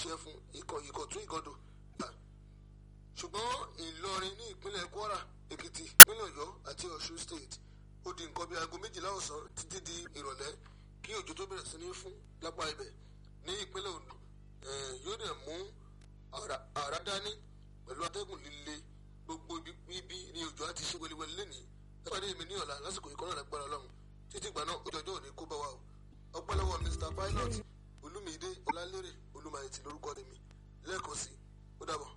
ṣiṣẹ́ fún ikọ̀ ìkọ̀tún ìgọ́dọ̀ gbà ṣùgbọ́n ìlọrin ní ìpínlẹ̀ kwara èkìtì ìpínlẹ̀ ọ̀yọ́ àti ọ̀ṣun state ó di nǹkan bíi aago méjìlá ọ̀sán títí di ìrọ̀lẹ́ kí òjò tó bẹ̀rẹ̀ sí ní fún lápá ibẹ̀ ní ìpínlẹ̀ ondo yóò dẹ̀ mú àrá dání pẹ̀lú atẹ́gùn líle gbogbo ibi ní òjò àti ṣe wẹliwẹli lẹ́nìí nípàdé mi ní ọ̀la lásìkò ìkọ́nà lágbára ọlọ́run títí ìgbà náà ojú ọjọ́ òní kó bá wa o ọpẹ́ lọ́wọ́ mr pilot olúmídé ọlálérè olúmayẹtì lórúkọ tèmi lẹ́ẹ̀kan sí ó dàbọ̀.